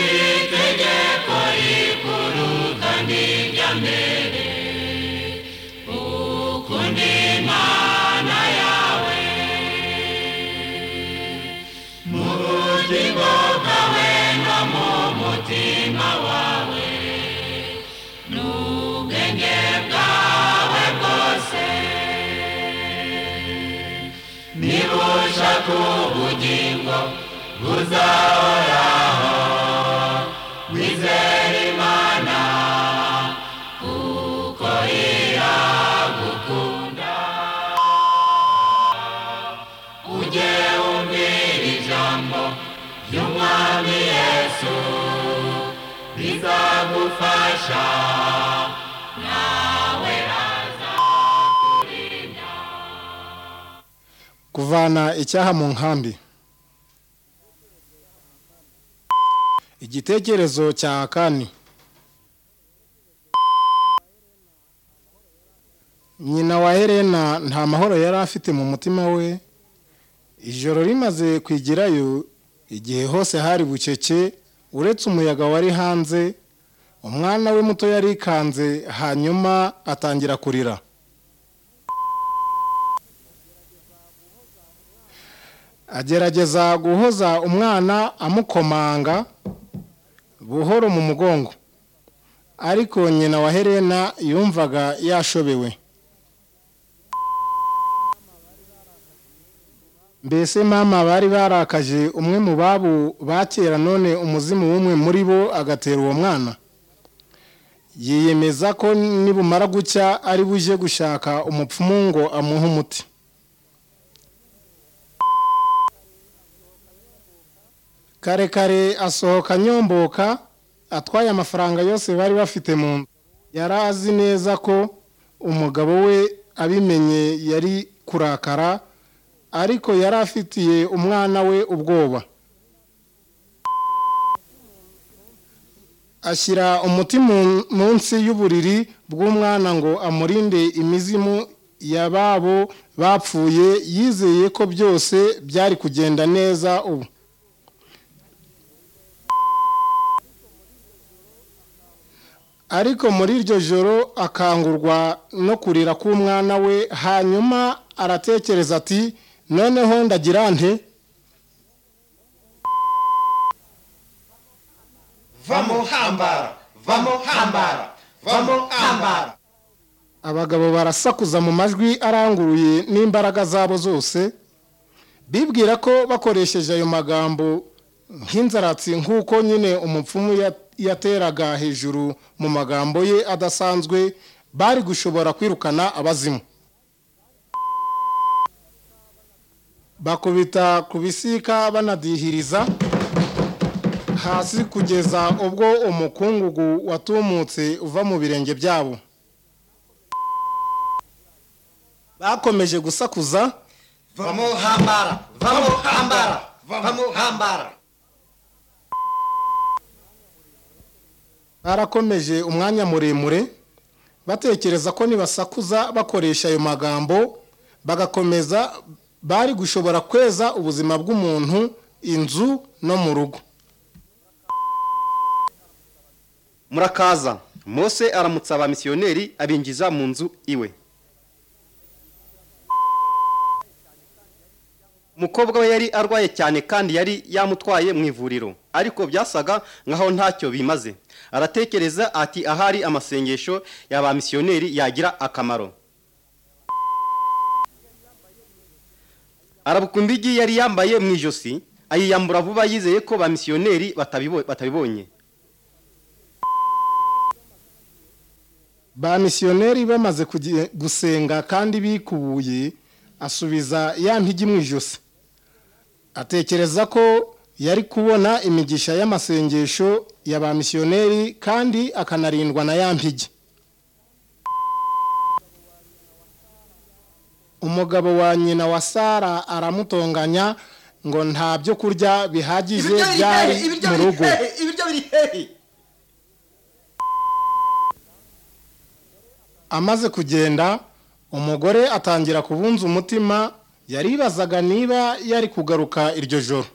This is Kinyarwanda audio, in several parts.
ry'itegeko rikuruta n'irya mbere ukunda imana yawe mu bugingo bwawe no mu mutima wawe n'ubwenge bwawe bwose nibusha ku bugingo buzahoraho wizere imana kuko iragukunda ujye wumvira ijambo ry'umwami yesu rizagufasha nawe azakurinda kuvana icyaha mu nkambi igitekerezo cya kane nyina wa helena nta mahoro yari afite mu mutima we ijoro rimaze kwigirayo igihe hose hari bucece uretse umuyaga wari hanze umwana we muto yarikanze hanyuma atangira kurira agerageza guhoza umwana amukomanga buhoro mu mugongo ariko nyina wa helena yumvaga yashobewe mbese mama bari barakaje umwe mu babo ba kera none umuzimu w'umwe muri bo agatera uwo mwana yiyemeza ko nibumara gucya ari buje gushaka umupfumu ngo amuhe umuti karekare asohoka nyomboka atwaye amafaranga yose bari bafite mu nzu yari azi neza ko umugabo we abimenye yari kurakara ariko yari afitiye umwana we ubwoba ashyira umuti mu- munsi y'uburiri bw'umwana ngo amurinde imizimu ya babo bapfuye yizeye ko byose byari kugenda neza ubu ariko muri iryo joro akangurwa no kurira k'umwana we hanyuma aratekereza ati noneho ndagira nte vamo hambara vamo hambara vamo hambara abagabo barasakuza mu majwi aranguruye n'imbaraga zabo zose bibwira ko bakoresheje ayo magambo nk'inzaratsi nk'uko nyine umupfumu ya- yateraga hejuru mu magambo ye adasanzwe bari gushobora kwirukana abazimu bakubita ku bisika banadihiriza hasi kugeza ubwo umukungugu watumutse uva mu birenge byabo bakomeje gusakuza vamo hambara vamo hambara vamo hambara barakomeje umwanya muremure batekereza ko nibasakuza bakoresha ayo magambo bagakomeza bari gushobora kweza ubuzima bw'umuntu inzu no mu rugo murakaza mose aramutsa abamisiyoneri abinjiza mu nzu iwe umukobwa we yari arwaye cyane kandi yari yamutwaye mu ivuriro ariko byasaga nkaho ntacyo bimaze aratekereza ati ahari amasengesho y'abamisiyoneri yagira akamaro arabukunda igi yari yambaye mu ijosi ayiyambura vuba yizeye ko ba misiyoneri batabibo- batabibonye ba misiyoneri bamaze kugi- gusenga kandi bikubuye asubiza ya mpigi mu ijosi atekereza ko yari kubona imigisha y'amasengesho ya ba misiyoneri kandi akanarindwa na ya mpigi umugabo wa nyina wa sara aramutonganya ngo nta byo kurya bihagije byari mu rugo ibiryo biri hehe amaze kugenda umugore atangira kubunza umutima yaribazaga niba yari kugaruka iryo joro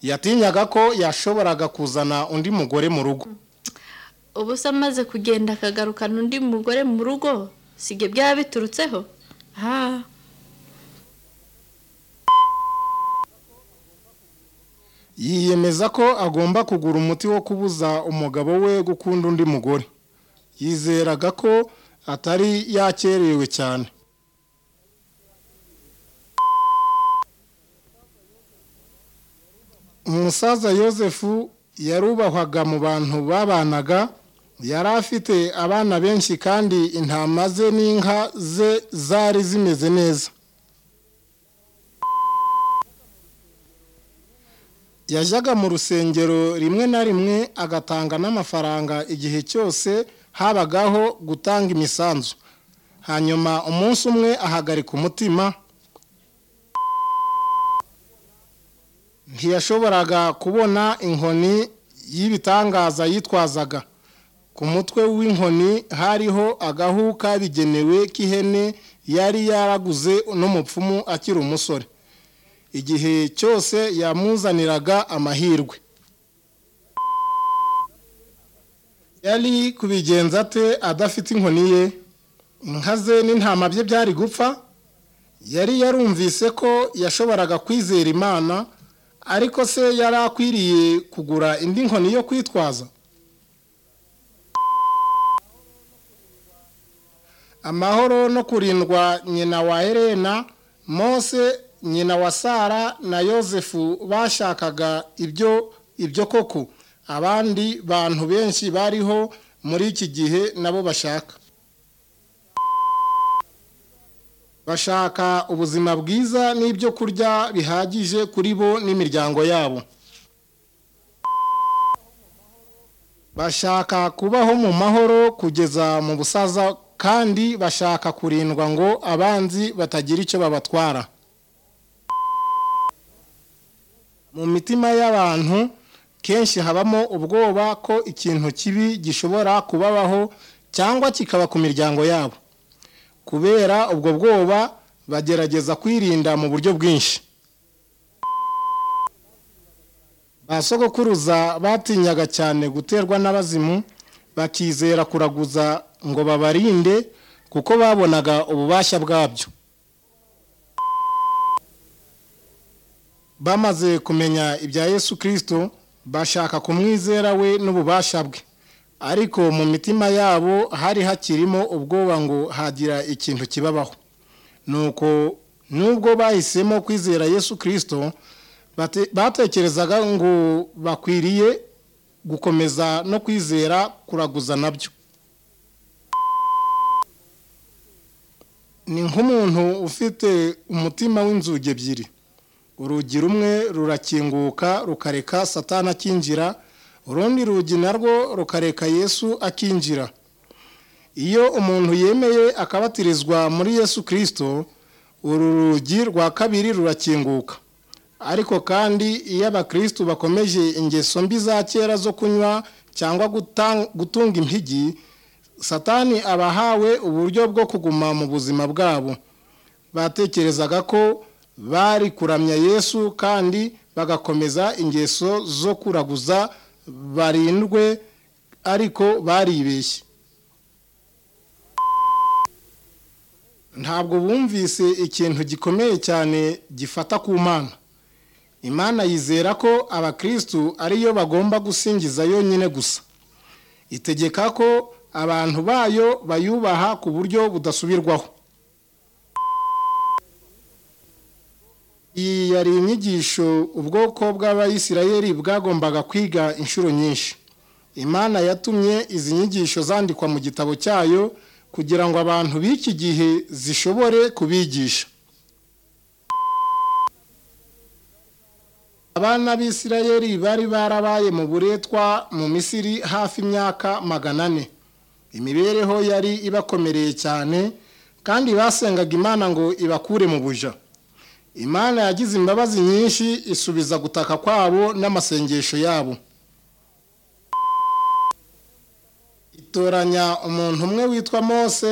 yatinyaga ko yashoboraga kuzana undi mugore mu rugo ubu se amaze kugenda akagarukana undi mugore mu rugo sibyo byaba biturutseho aha yiyemeza ko agomba kugura umuti wo kubuza umugabo we gukunda undi mugore yizeraga ko atari yakerewe cyane umusaza yosefu yarubahwaga mu bantu babanaga yari afite abana benshi kandi intama ze n'inka ze zari zimeze neza yajyaga mu rusengero rimwe na rimwe agatanga n'amafaranga igihe cyose habagaho gutanga imisanzu hanyuma umunsi umwe ahagarika umutima ntiyashoboraga kubona inkoni y'ibitangaza yitwazaga ku mutwe w'inkoni hariho agahu kabigenewe k'ihene yari yaraguze n'umupfumu akiri umusore igihe cyose yamuzaniraga amahirwe yari kubigenza ate adafite inkoni ye inka ze n'intama bye byari gupfa yari yarumvise ko yashoboraga kwizera imana ariko se yari akwiriye kugura indi nkoni yo kwitwaza amahoro no kurindwa nyina wa Helena mose nyina wa sara na yosefu bashakaga ibyo ibyo koko abandi bantu benshi bariho muri iki gihe nabo bashaka bashaka ubuzima bwiza n'ibyo kurya bihagije kuri bo n'imiryango yabo bashaka kubaho mu mahoro kugeza mu busaza kandi bashaka kurindwa ngo abanzi batagira icyo babatwara mu mitima y'abantu kenshi habamo ubwoba ko ikintu kibi gishobora kubabaho cyangwa kikaba ku miryango yabo kubera ubwo bwoba bagerageza kwirinda mu buryo bwinshi ba sogokuruza batinyaga cyane guterwa n'abazimu bakizera kuraguza ngo babarinde kuko babonaga ububasha bwabyo bamaze kumenya ibya yesu kirisito bashaka kumwizera we n'ububasha bwe ariko mu mitima yabo hari hakirimo ubwoba ngo hagira ikintu kibabaho nuko nubwo bahisemo kwizera yesu kirisito batekerezaga ngo bakwiriye gukomeza no kwizera kuraguza nabyo ni nk'umuntu ufite umutima w'inzugi ebyiri urugi rumwe rurakinguka rukareka satana akinjira urundi rugi narwo rukareka yesu akinjira iyo umuntu yemeye akabatirizwa muri yesu kirisito uru rugi rwa kabiri rurakinguka ariko kandi iyo abakirisitu bakomeje ingeso mbi za kera zo kunywa cyangwa gutunga impigi satani abahawe uburyo bwo kuguma mu buzima bwabo batekerezaga ko bari kuramya yesu kandi bagakomeza ingeso zo kuraguza barindwe ariko baribeshye ntabwo bumvise ikintu gikomeye cyane gifata ku mana imana yizera ko abakirisitu ariyo bagomba gusingiza yonyine gusa itegeka ko abantu bayo bayubaha ku buryo budasubirwaho iyi yari inyigisho ubwoko bw'abayisirayeri bwagombaga kwiga inshuro nyinshi imana yatumye izi nyigisho zandikwa mu gitabo cyayo kugira ngo abantu b'iki gihe zishobore kubigisha abana b'isirayeri bari barabaye mu buretwa mu misiri hafi imyaka magana ane imibereho yari ibakomereye cyane kandi basengaga imana ngo ibakure mu buja imana yagize imbabazi nyinshi isubiza gutaka kwabo n'amasengesho yabo itoranya umuntu umwe witwa mose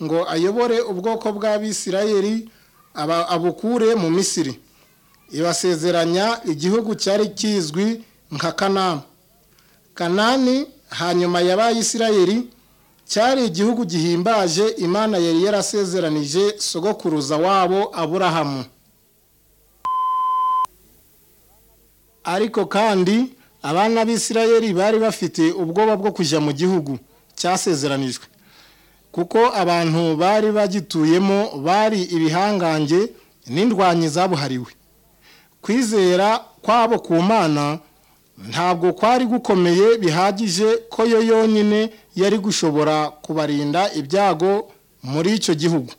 ngo ayobore ubwoko bw'abisirayeri abukure mu misiri ibasezeranya igihugu cyari kizwi nka kanani kanani hanyuma y'abayisirayeli cyari igihugu gihimbaje imana yari yarasezeranije sogokuruza wabo aburahamu ariko kandi abana b'isirayeli bari bafite ubwoba bwo kujya mu gihugu cyasezeranijwe kuko abantu bari bagituyemo bari ibihangange n'indwanyi zabuhariwe kwizera kwabo ku mana ntabwo kwari gukomeye bihagije ko yo yonyine yari gushobora kubarinda ibyago muri icyo gihugu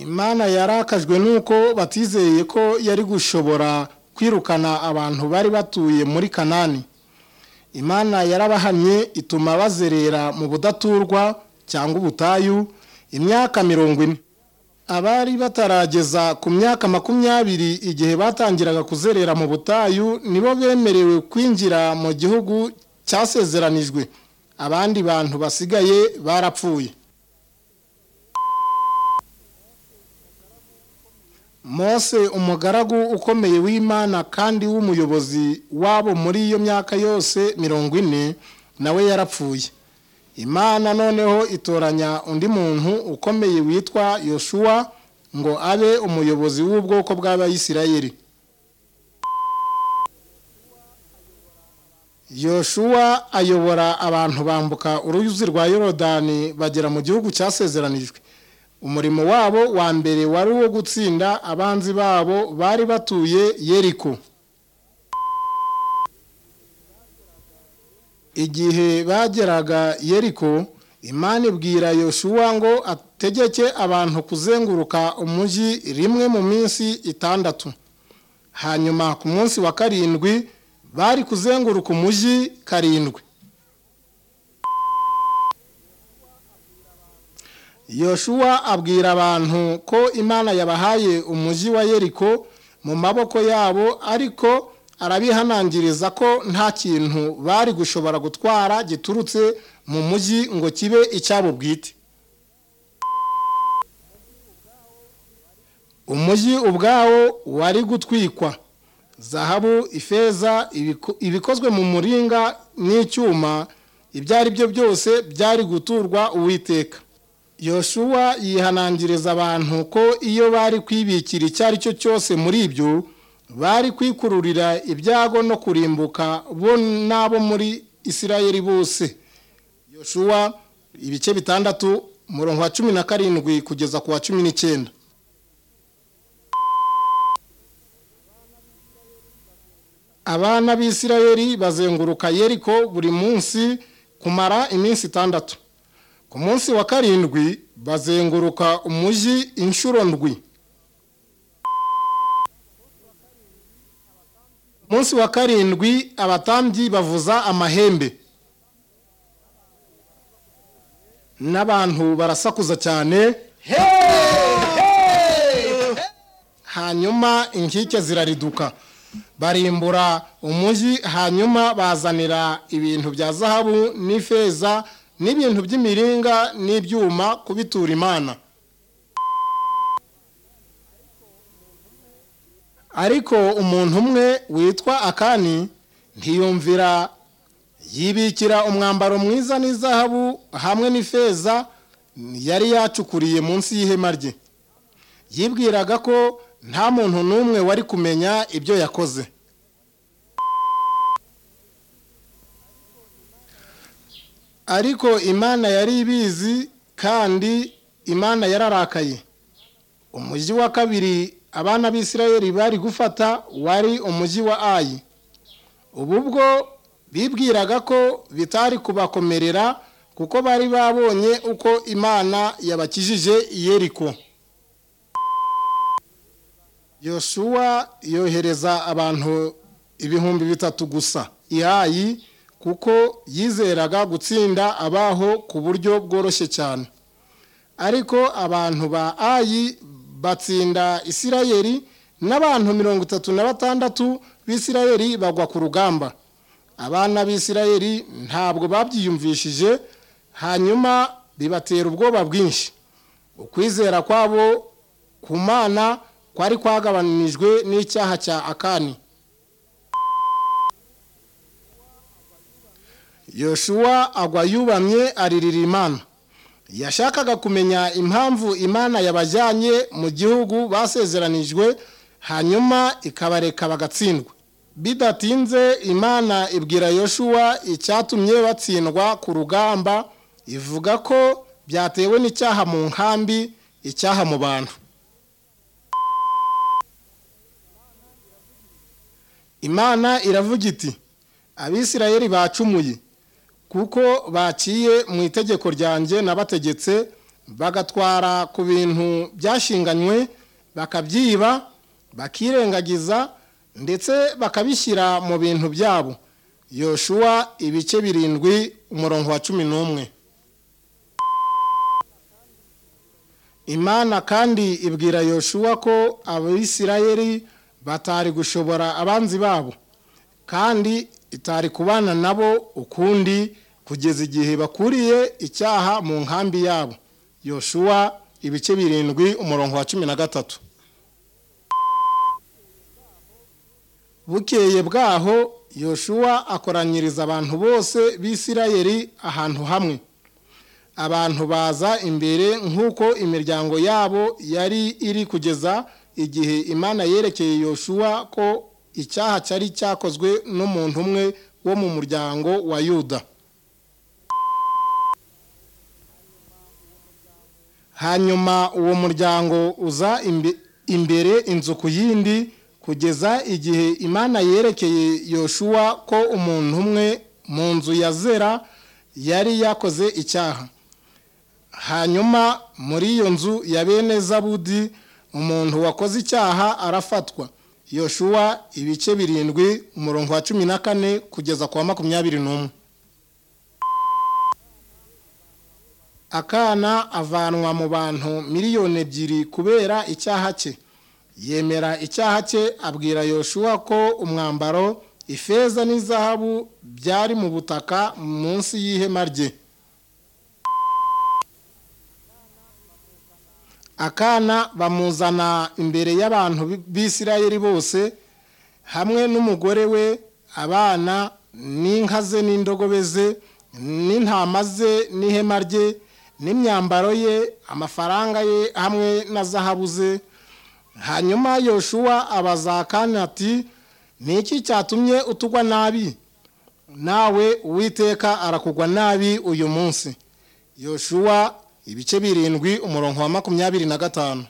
imana yarakajwe nuko batizeye ko yari gushobora kwirukana abantu bari batuye muri kanani imana yarabahamye ituma bazerera mu budaturwa cyangwa ubutayu imyaka mirongo ine abari batarageza ku myaka makumyabiri igihe batangiraga kuzerera mu butayu nibo bemerewe kwinjira mu gihugu cyasezeranijwe abandi bantu basigaye barapfuye mose umugaragu ukomeye w'imana kandi w'umuyobozi wabo muri iyo myaka yose mirongo ine nawe yarapfuye imana noneho itoranya undi muntu ukomeye witwa yoshuwa ngo abe umuyobozi w'ubwoko bw'abayisirayeli yoshuwa ayobora abantu bambuka uruyuzi rwa yorodani bagera mu gihugu cyasezeranijwe umurimo wabo wa mbere wari uwo gutsinda abanzi babo bari batuye yeriko igihe bageraga yeriko imana ibwira yoshuwa ngo ategeke abantu kuzenguruka umujyi rimwe mu minsi itandatu hanyuma ku munsi wa karindwi bari kuzenguruka umujyi karindwi yoshuwa abwira abantu ko imana yabahaye umujyi wa yeriko mu maboko yabo ariko arabihanangiriza ko nta kintu bari gushobora gutwara giturutse mu mujyi ngo kibe icyabo bwite umujyi ubwawo wari gutwikwa zahabu ifeza ibikozwe mu muringa n'icyuma ibyo ari byo byose byari guturwa uwiteka yoshuwa yihanangiriza abantu ko iyo bari kwibikira icyo ari cyo cyose muri ibyo bari kwikururira ibyago no kurimbuka bo n'abo muri isirayeli bose yoshuwa ibice bitandatu umurongo wa cumi na karindwi kugeza ku wa cumi n'icyenda abana b'isirayeli bazenguruka yeriko buri munsi kumara iminsi itandatu ku munsi wa karindwi bazenguruka umujyi inshuro ndwi ku munsi wa karindwi abatambyi bavuza amahembe n'abantu barasakuza cyane hanyuma inkike zirariduka barimbura umujyi hanyuma bazanira ibintu bya zahabu n'ifeza n'ibintu by'imiringa n'ibyuma kubitura imana ariko umuntu umwe witwa akani ntiyumvira yibikira umwambaro mwiza n'izahabu hamwe n'ifeza yari yacukuriye munsi y'ihema rye yibwiraga ko nta muntu n'umwe wari kumenya ibyo yakoze ariko imana yari ibizi kandi imana yararakaye umujyi wa kabiri abana b'isirayeli bari gufata wari umujyi wa ayi ubu bwo bibwiraga ko bitari kubakomerera kuko bari babonye uko imana yabakijije yeriko yoshuwa yohereza abantu ibihumbi bitatu gusa ihayi kuko yizeraga gutsinda abaho ku buryo bworoshye cyane ariko abantu ba ayi batsinda isirayeli n'abantu mirongo itatu na batandatu b'isirayeli bagwa ku rugamba abana b'isirayeli ntabwo babyiyumvishije hanyuma bibatera ubwoba bwinshi ukwizera kwabo ku mana kwari kwagabanijwe n'icyaha cya akani yoshuwa agwa yubamye aririra imana yashakaga kumenya impamvu imana yabajyanye mu gihugu basezeranijwe hanyuma ikabareka bagatsindwa bidatinze imana ibwira yoshuwa icyatumye batsindwa ku rugamba ivuga ko byatewe n'icyaha mu nkambi icyaha mu bantu imana iravuga iti abisirayeli bacumuye kuko baciye mu itegeko ryanjye nabategetse bagatwara ku bintu byashinganywe bakabyiba bakirengagiza ndetse bakabishyira mu bintu byabo yoshuwa ibice birindwi umurongo wa cumi n'umwe imana kandi ibwira yoshuwa ko abisirayeli batari gushobora abanzi babo kandi itari kubana nabo ukundi kugeza igihe bakuriye icyaha mu nkambi yabo yoshuwa ibice birindwi umurongo wa cumi na gatatu bukeye bwaho yoshuwa akoranyiriza abantu bose b'isirayeli ahantu hamwe abantu baza imbere nk'uko imiryango yabo yari iri kugeza igihe imana yerekeye yoshuwa ko icyaha cyari cyakozwe n'umuntu umwe wo mu muryango wa yuda hanyuma uwo muryango uza imbe- imbere inzu ku yindi kugeza igihe imana yerekeye yoshuwa ko umuntu umwe mu nzu ya zera yari yakoze icyaha hanyuma muri iyo nzu ya bene zabudi umuntu wakoze icyaha arafatwa yoshuwa ibice birindwi umurongo wa cumi na kane kugeza ku wa makumyabiri n'umwe akana avanwa mu bantu miliyoni ebyiri kubera icyaha cye yemera icyaha cye abwira yoshuwa ko umwambaro ifeza n'izahabu byari mu butaka munsi y'ihema rye akana bamuzana imbere y'abantu b'isirayeli bose hamwe n'umugore we abana n'inka ze n'indogobe ze n'intama ze n'ihema rye n'imyambaro ye amafaranga ye hamwe na zahabu ze hanyuma yoshuwa abaza akana ati ni iki cyatumye utugwa nabi nawe uwiteka arakugwa nabi uyu munsi yoshuwa ibice birindwi umurongo wa makumyabiri na gatanu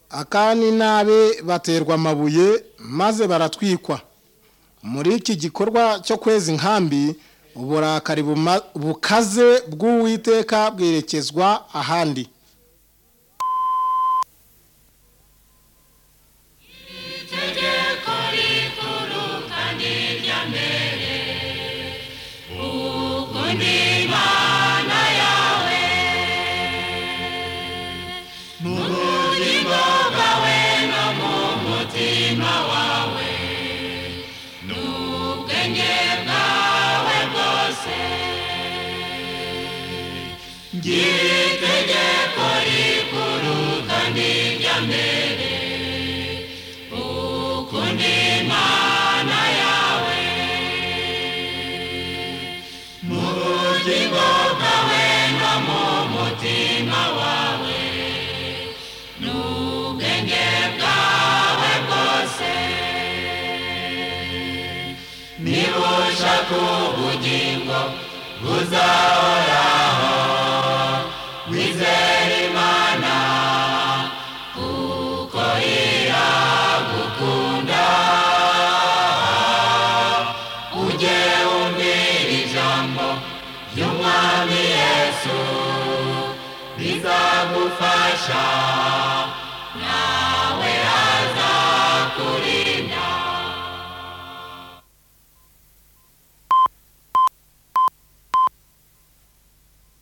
akani n'abe baterwa amabuye maze baratwikwa muri iki gikorwa cyo kweza inkambi uburakari buma- bukaze bw'uwiteka bwerekezwa ahandi itegeko rikuru kandi irya mbere ukunda imana yawe mu bugingo bwawe no mu mutima wawe n'ubwenge bwawe bwose ngira itegeko rikuru kandi irya mbere ukunda imana yawe mu bugingo bwawe no mu mutima wawe n'ubwenge bwawe bwose niba ushaka ubugingo buzahoraho wizere imana kuko iragukunda ujye wumvira ijambo ry'umwami yesu rizagufasha nawe